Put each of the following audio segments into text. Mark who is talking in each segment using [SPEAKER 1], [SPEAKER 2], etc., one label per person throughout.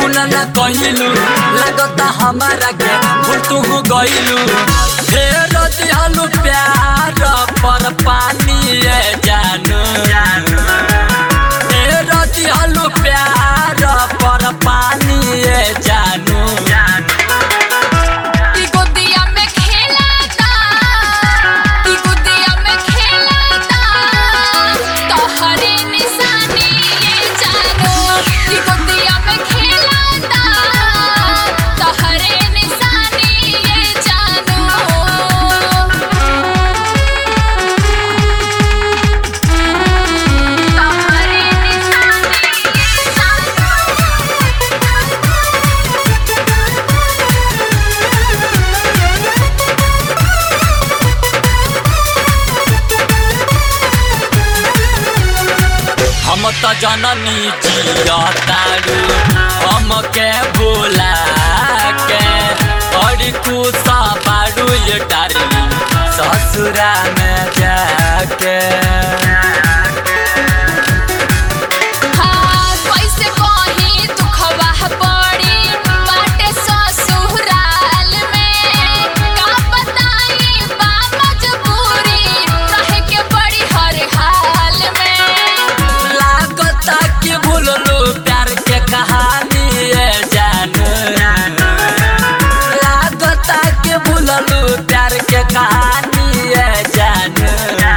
[SPEAKER 1] phone न कहिलू लगता हमारा के भूल तू गइलू फेर दिहलू प्यार पर पानी ए जानू फेर दिहलू प्यार पर पानी ए जानू
[SPEAKER 2] ई गोदिया में खेलाता ई गोदिया में खेलाता तोहरे निशानी ये जानो ई गोदिया में खेलाता तोहरे निशानी ये जानो तोहरे निशानी ये
[SPEAKER 1] हम त जननी जियतारू हम के बोला के बड़ी खुशा बारू ये डारी ससुरा में जाके
[SPEAKER 2] हाँ कैसे कहीं दुखवा पड़ी बाटे ससुराल में का बताई बा मजबूरी रहे के बड़ी हर हाल में
[SPEAKER 1] लागता कि भूललो प्यार के कहानी ये जानू लागता कि भूललो प्यार के कहानी ये जानू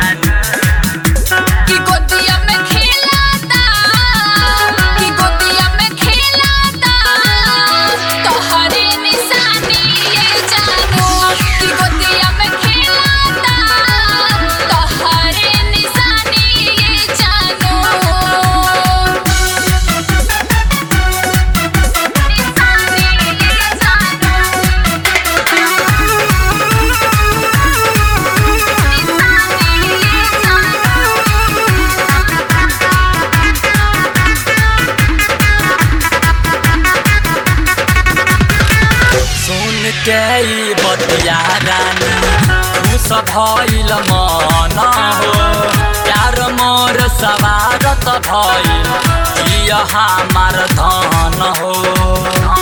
[SPEAKER 2] की गोदिया में खेलाता की गोदिया में खेलाता तोहरे निशानी ये जानो की गोदिया में खेलाता तोहरे निशानी ये जानो निशानी ये
[SPEAKER 1] सुन के ई बतिया रानी खुश भइल मन हो प्यार मोर सवारत भइल जिय हमार धन हो